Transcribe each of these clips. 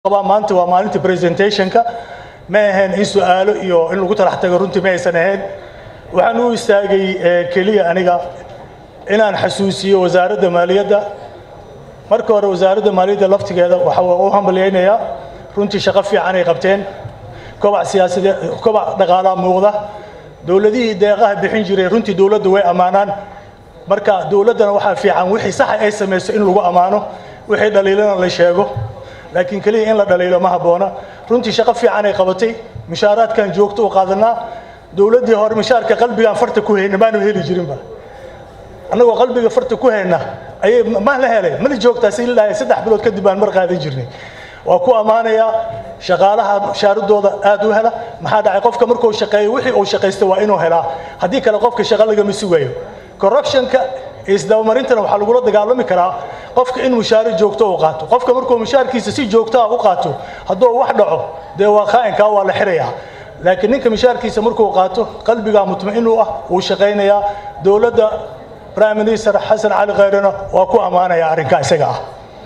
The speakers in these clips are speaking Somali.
maanta waa maalinta presentationka ma ahayn in su-aalo iyo in lagu talax tago runtii ma aysan ahayn waxaan u istaagay keliya aniga inaan xasuusiyo wasaaradda maaliyadda marka hore wasaaradda maaliyadda laftigeeda waxa u hambalyaynayaa runtii shaqo fiican ay qabteen kobac siyaasadeed kobac dhaqaalaha muuqda dowladihii deeqaha bixin jiray runtii dowladdu way ammaanaan marka dowladdana waxaa fiican wixii saxa ay samayso in lagu ammaano wixii dhaliilana la sheego laakiin keliya in la dhaliilo ma habboona runtii shaqo fiican ay qabatay mushaaraadkan joogto u qaadanaa dowladdii hore mushaarka qalbigaan farta ku hayna maanu heli jirinba annagoo qalbiga farta ku hayna ayay ma la helay mana joogtaa si ilaahay saddex bilood kadib baan mar qaadan jirnay waa ku ammaanayaa shaqaalaha mushaaradooda aad u hela maxaa dhacay qofka markuu shaqeeyo wixii uu shaqaysta waa inuu helaa haddii kale qofka shaqo lagama sugayo corruptionka isdabamarintana waxaa lagula dagaalami karaa qofka in mushaaro joogto uu qaato qofka markuu mushaarkiisa si joogto ah u qaato hadduu wax dhaco dee waa khaa'inkaa waa la xirayaa laakiin ninka mushaarkiisa markuu qaato qalbigaa mutma'in u ah wuu shaqaynayaa dowladda prime minister xasan cali khayrena waa ku ammaanaya arrinkaa isaga ah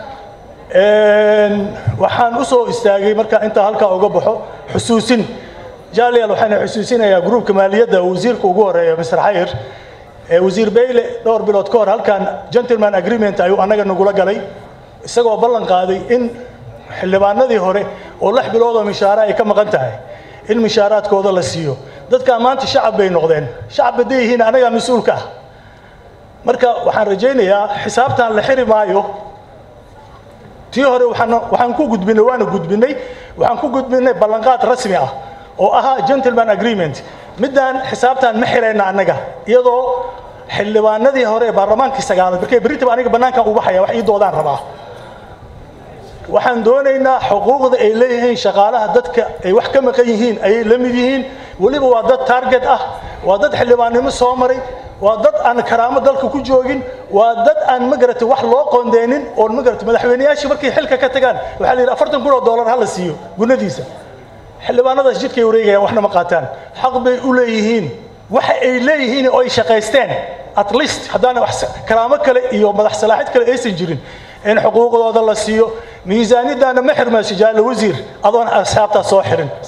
waxaan u soo istaagay markaa intaa halkaa uga baxo xusuusin jaaliyaal waxaan xusuusinayaa gruubka maaliyadda wasiirka ugu horeeya mr xayir wasiir bayle dhowr bilood ka hor halkan gentleman agreement ayuu annaga nagula galay isagoo ballan qaaday in xildhibaanadii hore oo lix biloodoo mishaara ay ka maqan tahay in mishaaraadkooda la siiyo dadkaa maanta shacab bay noqdeen shacab hadday yihiin annagaa mas-uulka ah marka waxaan rajaynayaa xisaabtan la xiri maayo tii hore waxaan ku gudbinay waana gudbinay waxaan ku gudbinay ballanqaad rasmi ah oo ahaa gentleman agreement middaan xisaabtan ma xirayna annaga iyadoo xildhibaanadii hore ee baarlamaankii sagaalaad markay berritaba aniga bannaankan u baxaya wax ii doodaan rabaa waxaan doonaynaa xuquuqda ay leeyihiin shaqaalaha dadka ay wax ka maqan yihiin ayay la mid yihiin weliba waa dad target ah waa dad xildhibaannimo soo maray waa dad aan karaamo dalka ku joogin waa dad aan magarata wax loo qoondeynin oon magarata madaxweyneyaashii markay xilka ka tagaan waxaa la yidhi afartan kun oo dollar ha la siiyo gunadiisa xildhibaanadaas jidkay wareegayaan waxna ma qaataan xaq bay u leeyihiin waxa ay leeyihiin oo ay shaqaysteen at least haddaana wax karaamo kale iyo madax salaaxid kale aysan jirin in xuquuqdooda la siiyo miisaaniyaddaana ma xirmayso jaale wasiir adoon asxaabtaas soo xirin